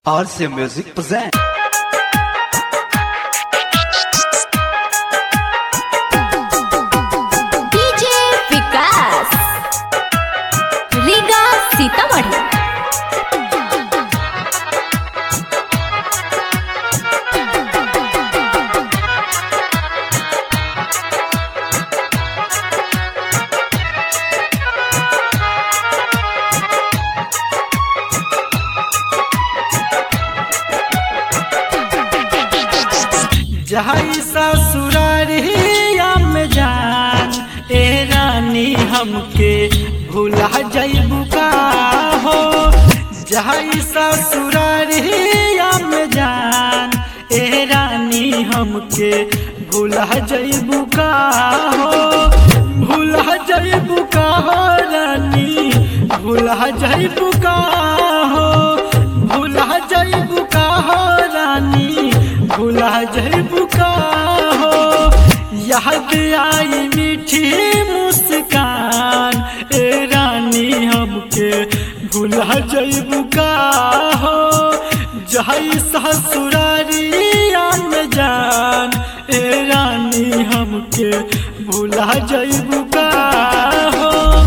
RC Music present. DJ Vikas Riga Sitamarhi जहाई ससुरारिया में जान ए रानी हमके भूला जइबू का हो जहाई ससुरारिया में जान ए रानी हमके भूला जइबू का हो भूला जइबू का हो रानी भूला जइबू का हो भूला जइबू का हो रानी भूला जइबू का हो याद आई मीठी मुस्कान ए रानी हमके भूला जइबू का हो जहई ससुरारिया में जान ए रानी हमके भूला जइबू का हो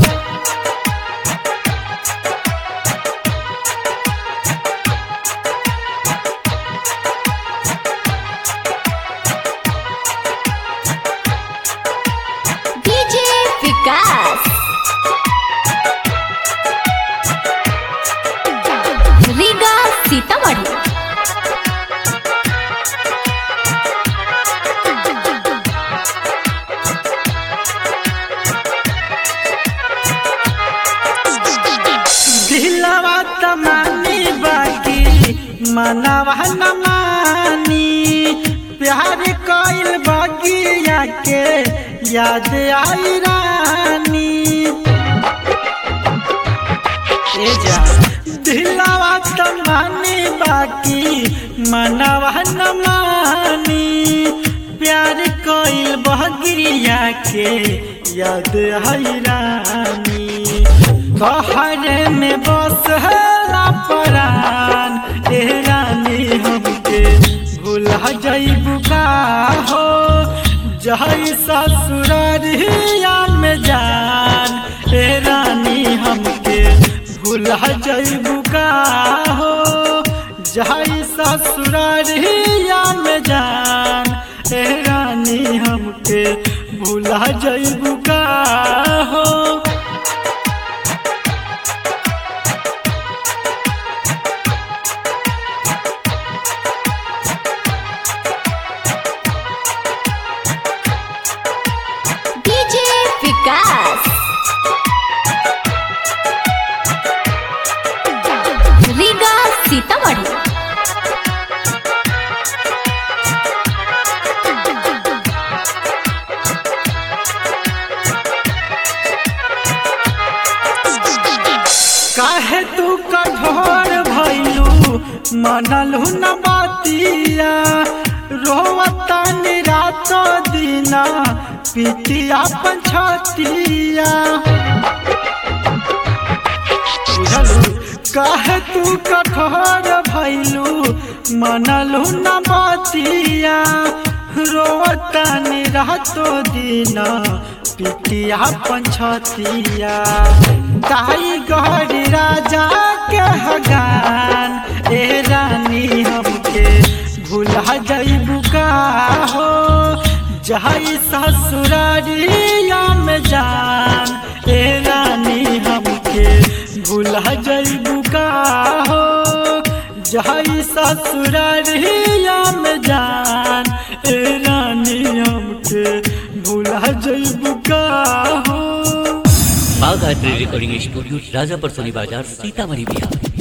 डीजे विकास रीगा सीतामढ़ी दिलवा तमानी बाकी मनवा न मानी प्यार कइल बगिया के याद आई रानी ए जा दिलवा तमानी बाकी मनवा न मानी प्यार कइल बगिया के याद आई रानी कहरे में बस हला परान ए रानी हमके भूला जइबू का हो जहई ससुरारिया में जान ए रानी हमके भूला जइबू का हो जहई ससुरारिया में जान ए रानी हमके भूला जइबू का हो डीजे विकास रीगा सीतामढ़ी काहे तू कठोर भइलू मनलू न बातिया रोवता रात दिना पितिया पंछतिया बुझलू काहे तू कठोर भइलू मनलू न बातिया रोवता रातो दिना पितिया पंछतिया ताई गहरी राजा के हगान ए रानी हमके भूला जइबू का हो जहई ससुरारिया में जान ए रानी हमके भूला जइबू का हो जहई ससुरारिया में जान ए रानी हमके भूला जइबू का हो बाघ आर्ट रिकॉर्डिंग स्टूडियो राजापर सोनी बाजार सीतामढ़ी बिहार